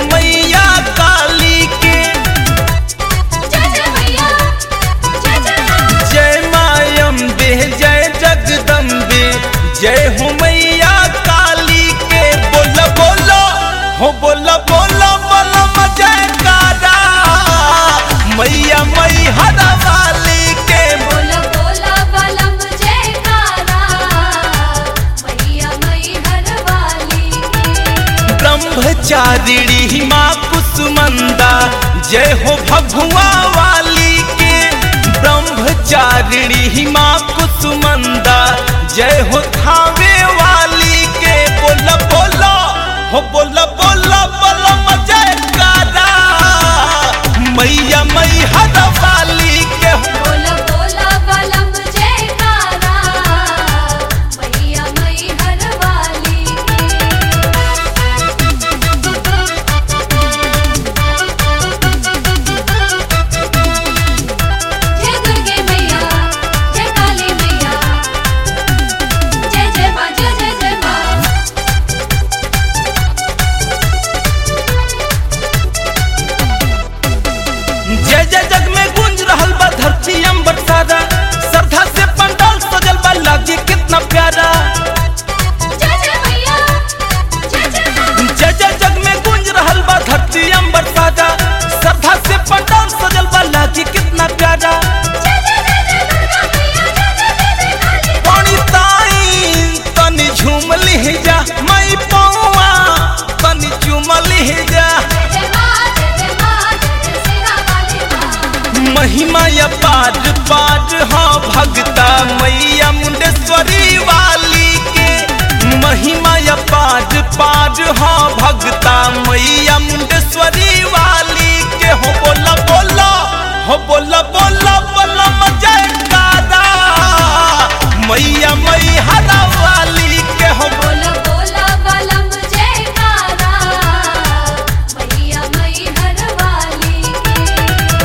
मैया काली के जय जय मैया जय जय माँ जय मायम्बे जय जगदम्बे जय हो मैया काली के बोलो बोलो हो बोलो बोलो बोलो जय कारा मैया मई हरा वाली के बोला बोला बलम जयकारा मैया मई हर वाली की ब्रह्मचारिणी माँ कुसुमंदा जय हो भगुआ वाली के ब्रह्मचारिणी माँ कुसुमंदा जय हो थावे वाली के बोला बोला हो बोला बोला बोला जय कारा मैया मई हद वाली के हो बोला बोला बलम जयकारा मैया मई हर वाली जय दुर्गे मैया जय काली मैया जय जय माँ जय जय जय माँ जय जय जग में गूंज रहल बा धरती अंबर सारा श्रद्धा से पंडाल सजल बा लागे कितना प्यारा जय जय मैया जय जय माँ जय जय जग में गूंज रहल बा धरती अंबर सारा श्रद्धा से पंडाल सजल बा लागे कितना प्यारा जय जय जय जय दुर्गा मैया जय जय जय जय काली पानी ताई तनी झूम लिह जा मई पौआ तनी चूम लिह जा जय माँ जय जय माँ जय जय सिरा वाली माँ महिमा या पार पार हाँ भगता मैया मुंडेश्वरी वाली के महिमा या पार पार हाँ भगता मैया मुंडेश्वरी वाली के हो बोला बोला हो बोला बोला बोला जय कादा मैया मई हरा वाली के हो बोला बोला बलम जयकारा मैया मई हर वाली की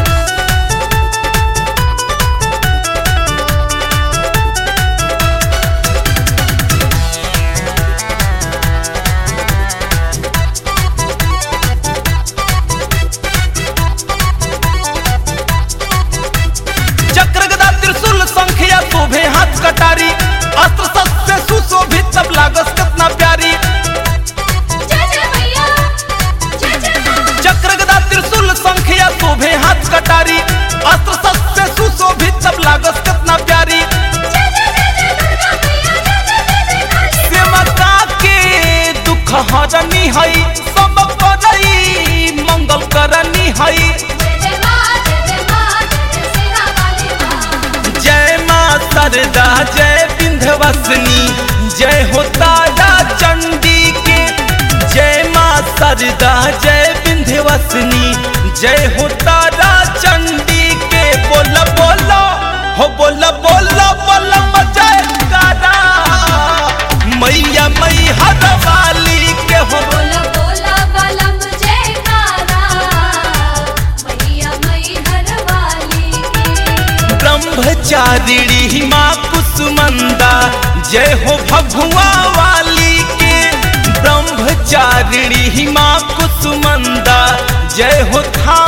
चक्र गदा त्रिशूल संख्या शोभे हाथ कटारी अस्त्र शस्त्र से सुशोभित सब लागस कितना प्यारी जय जय मैया जय जय माँ चक्र गदा त्रिशूल संख्या शोभे हाथ कटारी अस्त्र शस्त्र से सुशोभित सब लागस कितना प्यारी जय जय जय जय दुर्गा मैया जय जय जय जय काली सेवका के दुख हरनी हई सब करई मंगल करनी हई जय जय माँ जय जय माँ जय जय सिरा वाली माँ जय माँ सरदा जय विंध्यवासिनी जय हो तारा चंडी के जय माँ सरदा जय विंध्यवासिनी जय हो तारा चंडी के बोला बोला हो बोला बोला बोला जय कारा मैया मई हर वाली के हो बोला बोला बलम जयकारा मैया मई हर वाली की ब्रह्मचारिणी माँ कुसुमंदा जय हो भगुआ वाली के ब्रह्मचारिणी माँ कुसुमंदा जय हो था